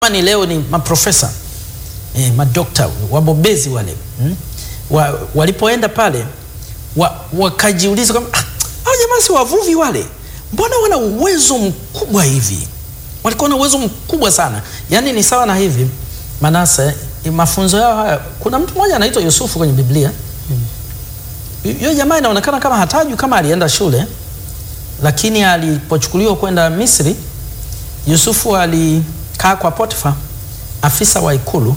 ni leo ni maprofesa eh, madokta wabobezi wale hmm? wa, walipoenda pale wa, wakajiuliza kwamba ah, hao jamaa si wavuvi wale, mbona wana uwezo mkubwa hivi? Walikuwa na uwezo mkubwa sana, yaani ni sawa na hivi Manase, mafunzo yao haya. Kuna mtu mmoja anaitwa Yusufu kwenye Biblia huyo hmm. jamaa inaonekana kama hatajui kama alienda shule, lakini alipochukuliwa kwenda Misri, Yusufu alikaa kwa Potifa, afisa wa ikulu.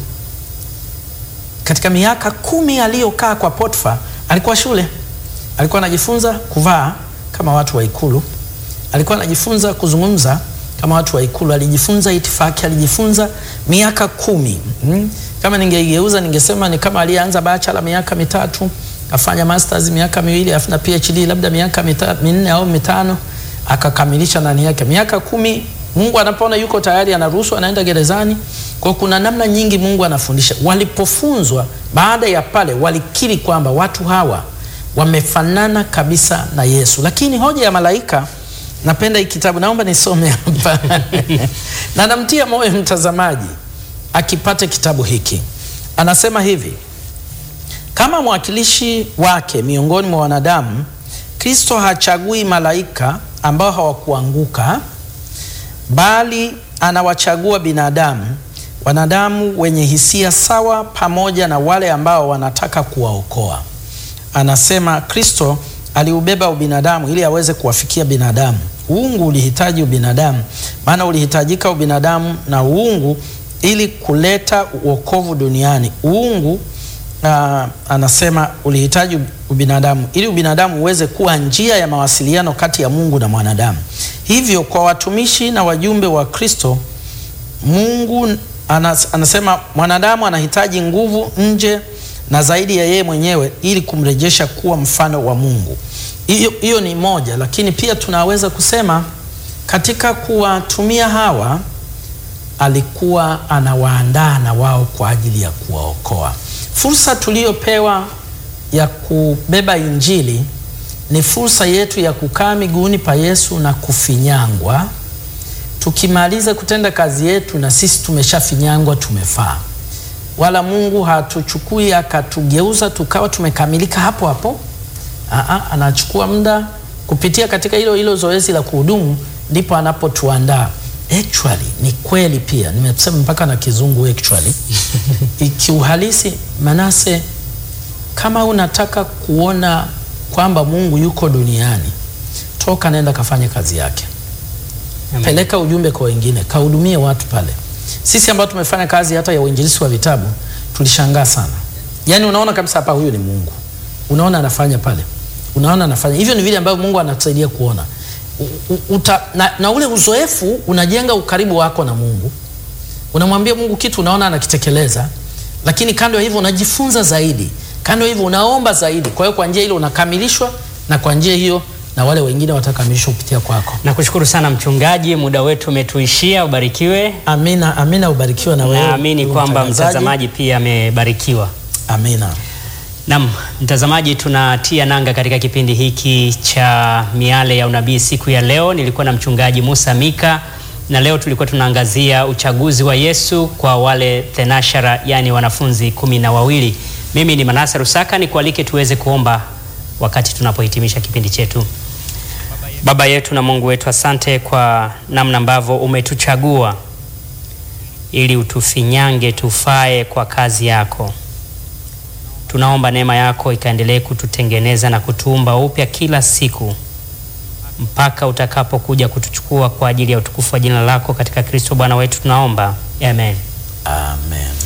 Katika miaka kumi aliyokaa kwa Potifa, alikuwa shule, alikuwa anajifunza kuvaa kama watu wa ikulu, alikuwa anajifunza kuzungumza kama watu wa ikulu, alijifunza itifaki, alijifunza miaka kumi. Hmm. Kama ningeigeuza ningesema ni kama alianza bachelor miaka mitatu afanya masters miaka miwili afu na PhD labda miaka minne au mitano akakamilisha nani yake miaka kumi. Mungu anapoona yuko tayari anaruhusu, anaenda gerezani. Kwa kuna namna nyingi Mungu anafundisha. Walipofunzwa baada ya pale, walikiri kwamba watu hawa wamefanana kabisa na Yesu. Lakini hoja ya malaika, napenda hii kitabu, naomba nisome hapa na namtia moyo mtazamaji akipate kitabu hiki. Anasema hivi kama mwakilishi wake miongoni mwa wanadamu, Kristo hachagui malaika ambao hawakuanguka, bali anawachagua binadamu, wanadamu wenye hisia sawa, pamoja na wale ambao wanataka kuwaokoa. Anasema Kristo aliubeba ubinadamu ili aweze kuwafikia binadamu. Uungu ulihitaji ubinadamu, maana ulihitajika ubinadamu na uungu ili kuleta uokovu duniani. Uungu Uh, anasema ulihitaji ubinadamu ili ubinadamu uweze kuwa njia ya mawasiliano kati ya Mungu na mwanadamu. Hivyo kwa watumishi na wajumbe wa Kristo, Mungu anas, anasema mwanadamu anahitaji nguvu nje na zaidi ya yeye mwenyewe ili kumrejesha kuwa mfano wa Mungu. Hiyo ni moja, lakini pia tunaweza kusema katika kuwatumia hawa alikuwa anawaandaa na wao kwa ajili ya kuwaokoa. Fursa tuliyopewa ya kubeba Injili ni fursa yetu ya kukaa miguuni pa Yesu na kufinyangwa. Tukimaliza kutenda kazi yetu, na sisi tumeshafinyangwa, tumefaa. Wala Mungu hatuchukui akatugeuza tukawa tumekamilika hapo hapo. Aa, anachukua muda kupitia katika hilo hilo zoezi la kuhudumu, ndipo anapotuandaa. Actually, ni kweli pia nimesema mpaka na kizungu actually. Kiuhalisi Manase, kama unataka kuona kwamba Mungu yuko duniani, toka nenda kafanye kazi yake. Amen. Peleka ujumbe kwa wengine, kahudumie watu pale. Sisi ambao tumefanya kazi hata ya uinjilisti wa vitabu tulishangaa sana. Yaani unaona kabisa hapa huyu ni Mungu. Unaona anafanya pale. Unaona anafanya. Hivyo ni vile ambavyo Mungu anatusaidia kuona. Uta, na, na ule uzoefu unajenga ukaribu wako na Mungu. Unamwambia Mungu kitu unaona anakitekeleza, lakini kando ya hivyo unajifunza zaidi, kando ya hivyo unaomba zaidi. Kwa hiyo kwa njia ile unakamilishwa, na kwa njia hiyo na wale wengine watakamilishwa kupitia kwako. Nakushukuru sana mchungaji, muda wetu umetuishia. Ubarikiwe. Amina, amina. Ubarikiwe na wewe. Naamini kwamba mtazamaji pia amebarikiwa. Amina. Naam, mtazamaji, tunatia nanga katika kipindi hiki cha Miale ya Unabii siku ya leo. Nilikuwa na mchungaji Musa Mika na leo tulikuwa tunaangazia uchaguzi wa Yesu kwa wale thenashara, yani wanafunzi kumi na wawili. Mimi ni Manase Rusaka, nikualike tuweze kuomba wakati tunapohitimisha kipindi chetu. Baba yetu na Mungu wetu, asante kwa namna ambavyo umetuchagua ili utufinyange tufae kwa kazi yako. Tunaomba neema yako ikaendelee kututengeneza na kutuumba upya kila siku mpaka utakapokuja kutuchukua kwa ajili ya utukufu wa jina lako katika Kristo Bwana wetu tunaomba. Amen. Amen.